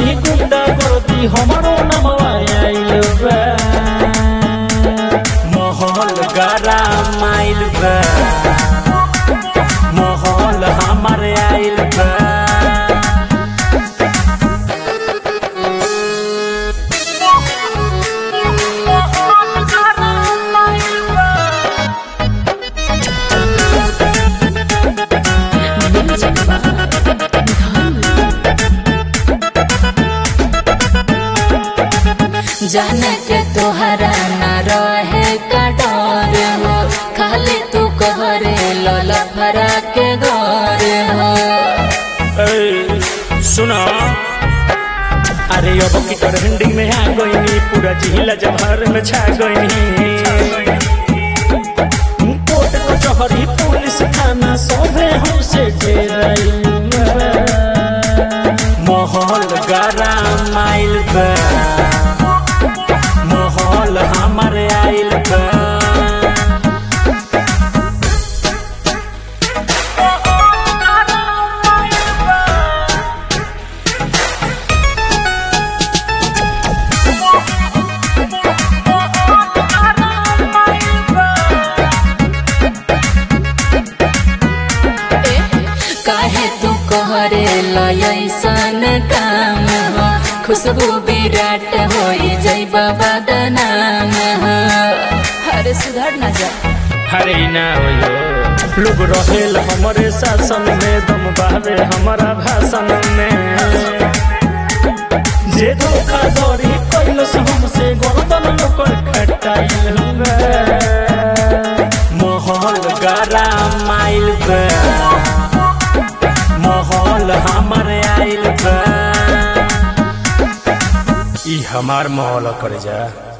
चहरी गुंडा गर्दी हमारो नमवा आइल बा महल गरा माइल बा महल हमार आइल बा जाने के तोहरा न रहे का डर हो खाली तू कहरे लला भरा के घर हो ए, सुनो अरे अब की ट्रेंडिंग में आ गईनी पूरा जिला जवाहर में छा गईनी कोर्ट कचहरी पुलिस थाना सभे हमसे डेराइल बा। महल गरा माइल बा महल हमार आइल बा काहे तू कहरे लयसन काम हो खुशबू विराट हो जय बाबा नाम हो अरे सुधर ना जा हरे ना होयो लोग रहेल हमरे शासन में दम बहावे हमारा भाषण में जे धोखा धड़ी कैलस हमसे गर्दन लोकर खटाइल बा महल गरा माइल बा महल हमर आइल बा ई हमार महल कर जा